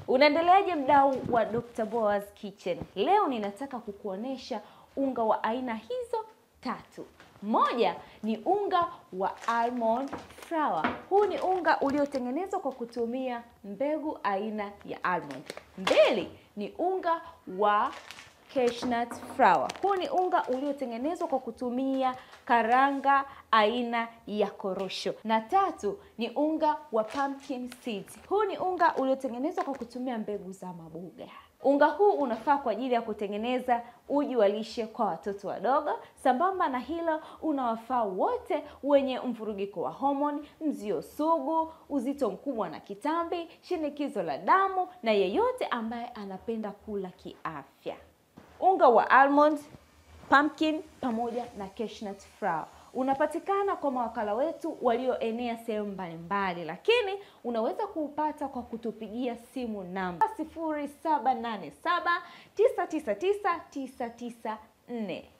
Unaendeleaje mdau wa Dr. Boaz Kitchen? Leo ninataka kukuonesha unga wa aina hizo tatu. Moja ni unga wa almond flour. Huu ni unga uliotengenezwa kwa kutumia mbegu aina ya almond. Mbili ni unga wa cashew flour. Huu ni unga uliotengenezwa kwa kutumia karanga aina ya korosho. Na tatu ni unga wa pumpkin seeds. Huu ni unga uliotengenezwa kwa kutumia mbegu za maboga. Unga huu unafaa kwa ajili ya kutengeneza uji wa lishe kwa watoto wadogo. Sambamba na hilo, unawafaa wote wenye mvurugiko wa homoni, mzio sugu, uzito mkubwa na kitambi, shinikizo la damu na yeyote ambaye anapenda kula kiafya. Unga wa almond, pumpkin pamoja na cashew flour unapatikana kwa mawakala wetu walioenea sehemu mbalimbali, lakini unaweza kuupata kwa kutupigia simu namba 0787999994.